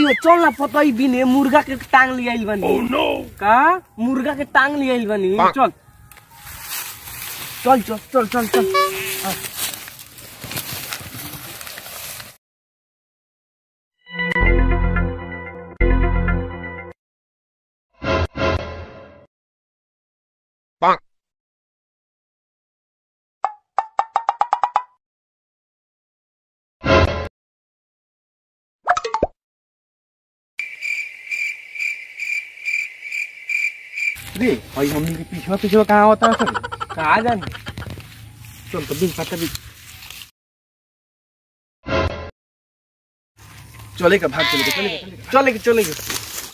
भैया चल ना पतई बिने मुर्गा के टांग ले आइल बनी का मुर्गा के टांग ले आइल बनी चल चल चल चल चल चल रे भाई हमनी के पीछे पीछे कहाँ होता है सर कहा जानी चल तो बिन पता भी चलेगा भाग चलेगा चलेगा चलेगा चलेगा चलेगा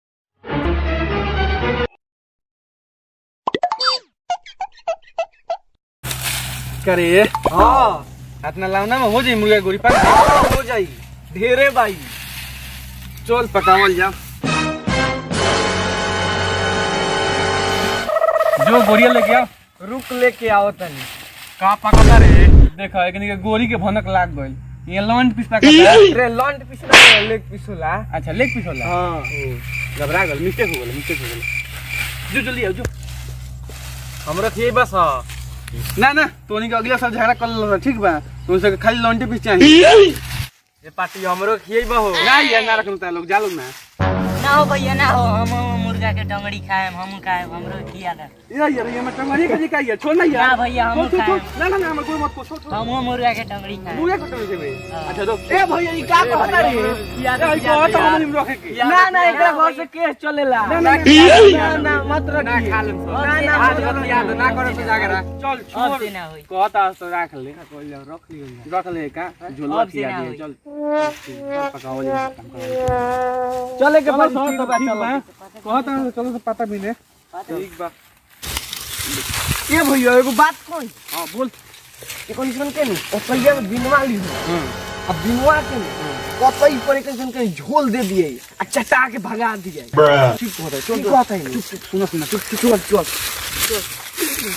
करे हाँ हाथ ना लाउना में हो जाई मुर्गा गोरी पर हो जाई ढेरे भाई चल पकावल जा जो गोरिया लेके आओ रुक लेके आओ तनी का पकाता रे देखा एकनी के गोरी के भनक लाग गइल ये लॉन्ट पीस पकाता रे लॉन्ट पीस ना लेग पीस होला अच्छा लेग पीस होला हाँ घबरा गल मिस्टेक हो गल मिस्टेक हो गल जो जल्दी आओ जो हमरा थिए बस हाँ ना ना तोनी के अगला साल झगड़ा कर लो ठीक बा तो से खाली लॉन्टी पीस चाहिए ये पार्टी हमरो खिए बा हो ना यार ना रखन ता लोग जा लोग ना ना हो भैया ना हो हम मुर्गा के टंगड़ी खाए हम खाए हमरो किया था यार यार ये मत टंगरी का का यार छोड़ ना यार ना भैया, हम छोड़, छोड़, खाएं। छोड़। ना ना ना हमर कोई मत को छोड़ छोड़ हम मुर्गा के टंगड़ी खाए मुझे को टंगरी से हाँ। अच्छा रुक ए भैया ई का कहता रे यार को तो हम नहीं रखे के ना ना एकरा घर से केस चलेला ना, ना ना, ना मत रखी ना खा लेम सब। ना ना आज मत मत रखी। याद ना करे तो जाके रख चल अब छोड़ से ना होई कहता तो रख ले रख लियो रख ले का झोलवा अब से खिया ना दिए होई। चल चल, पकाओ जा काम करो चले के चलो बाद सर, ठीक तो बा ठीक चलो बा। कहता हूँ, चलो तो पता भी नहीं ठीक बा ए भैया एगो बात कोई हाँ बोल ये कंडीशन के नी और पहिले में बिनवा ली अब बिनवा के नी कतई पर एक जन के झोल दे दिए आ चटा के भगा दिए ठीक होता है चल ठीक कहता है चुप, चुप, सुनो सुनो चुप चुप चल चल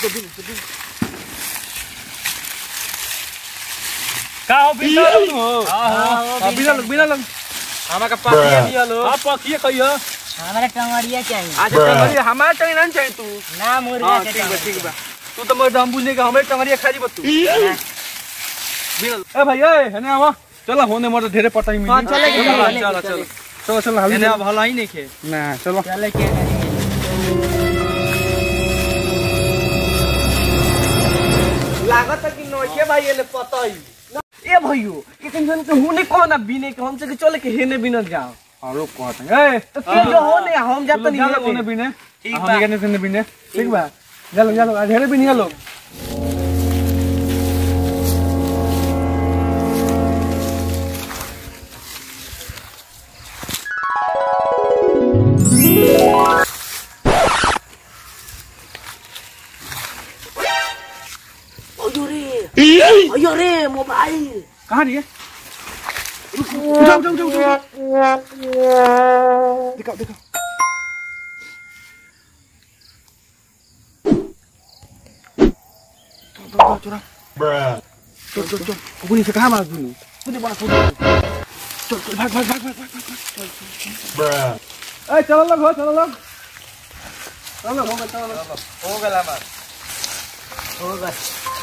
का हो बिना लोग हो हां बिना लोग बिना लोग हमारा का पार्टी दिया लो आप पकिए कहियो हमारा टंगड़िया चाहिए अच्छा टंगरी हमारा टंगरी नहीं चाहिए तू ना मुर्गा हां के ठीक बा टंगड़ी ठीक बा तू तो मर हम बुझने का हमारे टंगरिया खा जी तू बिना ए भाई ए हने आवा चलो होने मर ढेरे पता ही मिली हाँ, चले के, चलो चले के, चलो चले चलो चलो चलो हाली एने अब हला ही नहीं खे ना चलो चले के करेंगे लागत है कि नोखे भाई ये पता ही ए भैयो कि कंजन के हुने कौन अब बिने के हमसे के चले के हेने बिना जाओ और लोग कहते हैं ए तो के जो होने हम जात नहीं चलो होने हेने बिने ठीक हम बा। कहने से बिने ठीक बा चलो चलो ढेरे बिनिया लोग अयो रे अयो रे मोबाइल कहाँ रही है उठाओ उठाओ उठाओ उठाओ दिखाओ दिखाओ चलो, चलो, चलो, चलो। चल चल चल कुकुनी से कहाँ मार दूँ तूने बड़ा फोटो चल चल भाग भाग भाग भाग भाग भाग चल ए चलो लोग हो चलो लोग चलो हो गया चलो लोग हो गला मार हो गए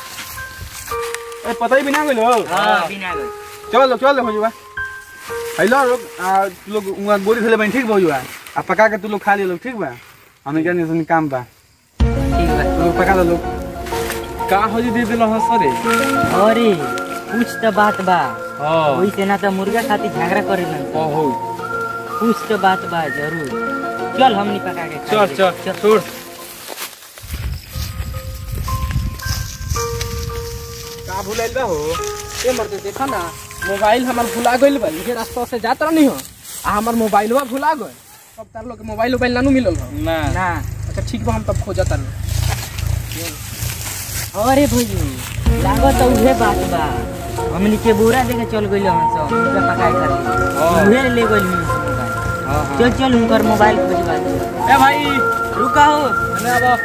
ए पता ही भी ना गइलो हाँ बिना गए चलो चल हो जुआ हेलो लोग आ तू लोग उहाँ गोरी खेले बनी ठीक बा जुआ आ पका के तू लोग खा ले लोग ठीक बा हमें क्या नहीं काम बा ठीक बा तू लोग पका दे लोग का हो जी दे दिलो हंस रे अरे कुछ तो बात बा हां वही से ना तो मुर्गा खातिर झगड़ा करे ओ हो कुछ तो बात बा जरूर चल हमनी पका के खा चल ले। चल छोड़ का भुलाइल बा हो ए मरते देखा ना मोबाइल हमार भुला गइल बा ये रास्ता से जात रहनी हो आ हमार मोबाइलवा भुला गइल तब तार लोग के मोबाइल मोबाइल नानू मिलल हो ना ना अच्छा ठीक बा हम तब खोजत तानी अरे भैया लागत तो उहे बात बा हमनी के बोरा लेके चल गइल हन सब मुर्गा पकाए खातिर उहे ले गइल मोबाइल चल चल उनकर मोबाइल खोजवा दे ए भाई रुका हो अने अब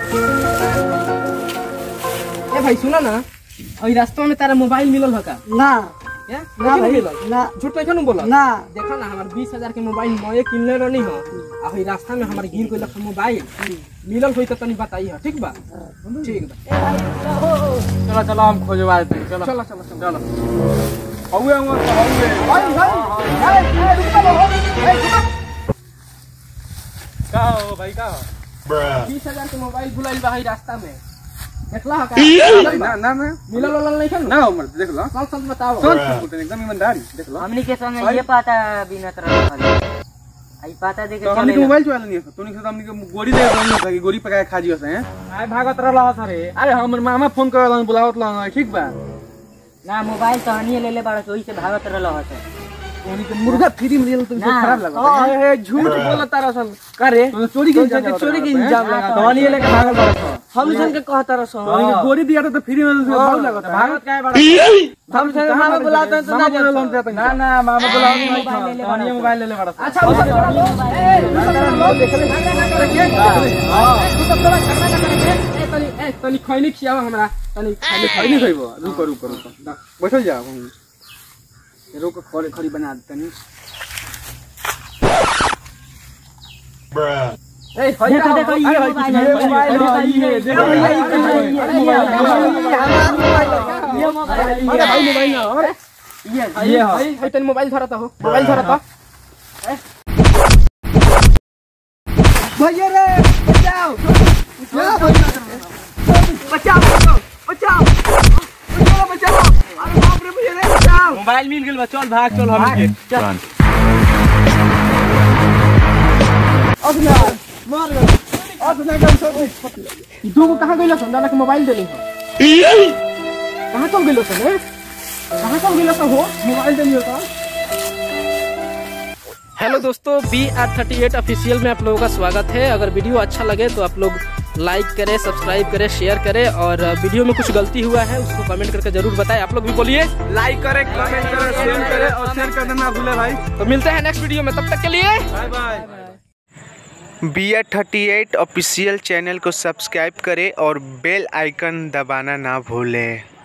ए भाई सुना ना ओई रास्ता में तारा मोबाइल मिलल हो का ना या ना नहीं भाई मिलल ना झूठ नहीं खनु बोला ना देखा ना हमार बीस हजार के मोबाइल नए किनले रहनी हो आ वही रास्ता में हमार गिर गइल मोबाइल मिलल होई त तनी बताई हो ठीक बा ठीक बा चलो चलो हम खोजवा देते हैं, चलो चलो चलो चलो चलो हौवे हुआ तो हौवे भाई भाई ए ए रुक जा ए रुक का हो भाई का हो बीस हजार के मोबाइल भुलाइल बा हई रास्ता में देखला हो का ना ना ना मिलल वाला नहीं खनु ना उमर देख लो कौन सा बताओ कौन बोलते एकदम ईमानदारी देख लो हमनी के संग ये पता बिना तरह खाली आई पता दे के तो हमनी के चले मोबाइल चला नहीं है तोनी से तो हमनी के गोरी दे रही है कि गोरी पकाए खा जियो से हैं आए भागत रहला सरे अरे हमर मामा फोन कर लन बुलावत लन ठीक बा ना मोबाइल तो हनिए ले ले बाड़ा तो ओही से भागत रहल हत तोनी के मुर्गा फ्री में लेल तो ना। खराब लगा ए झूठ बोलता रसन करे तो चोरी के इल्जाम के चोरी के लगाता है। इल्जाम लगा तो हनी लेके भागल बड़ा था हम सन के कहता रसन तोनी के गोरी दिया था तो फ्री में बहुत लगा था भागत काहे बड़ा हम सन मामा बुलाते हैं तो ना मामा बोला जाते ना ना मामा बोला नहीं मोबाइल ले ले था हनी मोबाइल ले ले बड़ा था अच्छा वो सब छोड़ा लो ए वो सब छोड़ा लो देख ले झगड़ा ना करके हां वो सब छोड़ा झगड़ा ना करके ए तनी ए तनी खैनी खियाओ हमरा तनी खाली खाई नहीं खाइबो रुको रुको रुको बैठल जा हम रुको खड़ी खड़ी बना देते नहीं ए देखो देखो ये मोबाइल है मोबाइल ये देखो भैया ये ये मोबाइल है अरे भाई मोबाइल ना अरे ये ये भाई भाई तनी मोबाइल धरता हो मोबाइल धरता भैया रे बचाओ बचाओ बचाओ बचाओ बचाओ बचाओ अरे बाप रे भैया रे बचाओ मोबाइल मिल गेल बा चल भाग चल हम के चल अब यार मार गए अब ना गन सब दो को कहां गइल सन दादा के मोबाइल देली हो कहां चल गइल सन ए कहां चल गइल सन हो मोबाइल देली हो तो हेलो दोस्तों B R thirty eight official में आप लोगों का स्वागत है अगर वीडियो अच्छा लगे तो आप लोग लाइक करें सब्सक्राइब करें शेयर करें और वीडियो में कुछ गलती हुआ है उसको कमेंट करके जरूर बताएं आप लोग भी बोलिए लाइक करे कमेंट करे शेयर करे और शेयर करना ना भूले भाई तो मिलते हैं नेक्स्ट वीडियो में तब तक के लिए bye bye B R thirty eight official channel को सब्सक्राइब करें और बेल आइकन दबाना ना भूलें